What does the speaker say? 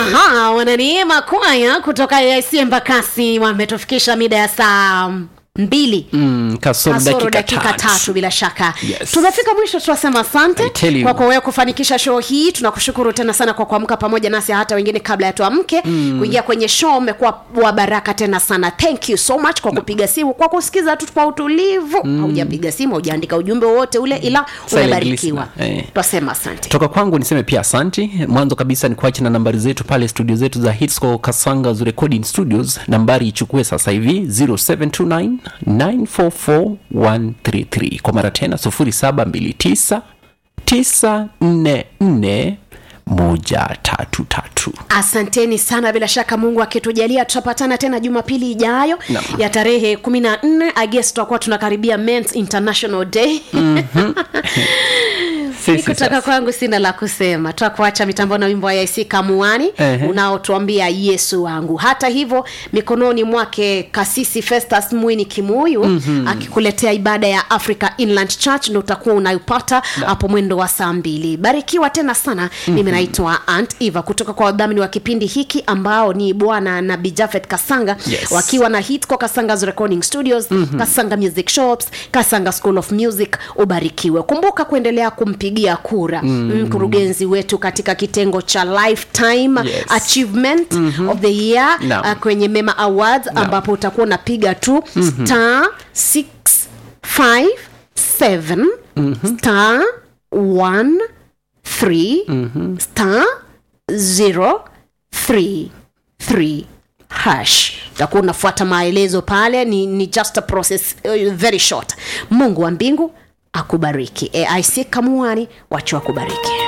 aha wananiema kwaya kutoka AIC Embakasi wametufikisha mida ya saa mbili mm, kasoro kasoro dakika, dakika tatu bila shaka Yes. tumefika mwisho tunasema I asante tell you. kwako wewe kufanikisha show hii tunakushukuru tena sana kwa kuamka pamoja nasi hata wengine kabla ya tuamke mm. kuingia kwenye show umekuwa wa baraka tena sana thank you so much kwa kupiga simu kwa kusikiza tu kwa utulivu mm. haujapiga simu haujaandika ujumbe wowote ule ila Silent umebarikiwa listener, eh. twasema asante toka kwangu niseme pia asanti mwanzo kabisa ni kuacha na nambari zetu pale studio zetu za hitsco kasangas recording studios nambari ichukue sasa hivi 0729 944133 kwa mara tena 0729 944 moja tatu tatu asanteni sana bila shaka mungu akitujalia tutapatana tena jumapili ijayo Naam. ya tarehe kumi na nne agest tutakuwa tunakaribia mens international day Sisi kutoka sasa. kwangu sina la kusema twakuacha mitambo na wimbo wa yac kamuani Ehe. unaotuambia yesu wangu hata hivyo mikononi mwake kasisi festus mwini kimuyu mm-hmm. akikuletea ibada ya africa inland church ndo utakuwa unaipata hapo mwendo wa saa mbili barikiwa tena sana mm-hmm. mimi naitwa ant eva kutoka kwa wadhamini wa kipindi hiki ambao ni bwana nabi jafet kasanga Yes. wakiwa na hitco kasangas recording studios mm-hmm. kasanga music shops kasanga school of music ubarikiwe kumbuka kuendelea kumpigia kura mkurugenzi wetu katika kitengo cha lifetime Yes. achievement mm-hmm. of the year Naam. uh, kwenye mema awards ambapo utakuwa unapiga tu mm-hmm. star 657 mm-hmm. star 1 3 mm-hmm. star 0 3 3 hash utakuwa unafuata maelezo pale ni, ni just a process uh, very short mungu wa mbingu akubariki aic kamuani wacho akubariki